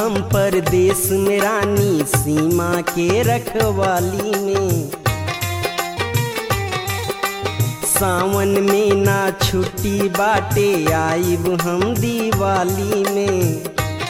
हम परदेश में रानी सीमा के रखवाली में सावन में ना छुट्टी बाटे आइब हम दिवाली में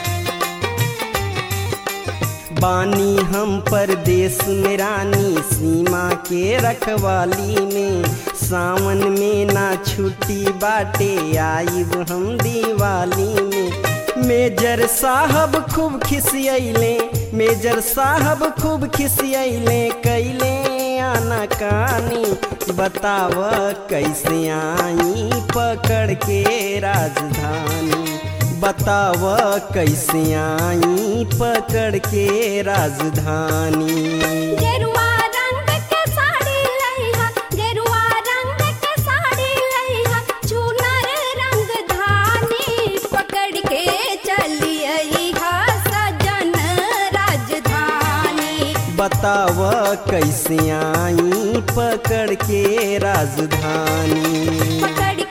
बानी हम परदेश में रानी सीमा के रखवाली में सावन में ना छुट्टी बाटे आइब हम दिवाली में मेजर साहब खूब खिसियले मेजर साहब खूब खिसियले कैले आना कानी बताव कैसे आई पकड़ के राजधानी बताव कैसे आई पकड़ के राजधानी गेरुआ रंग के साड़ी लइहा गेरुआ रंग के साड़ी लइहा चुनर रंग धानी पकड़ के चलियइहा सजन राजधानी बताव कैसे आई पकड़ के राजधानी पकड़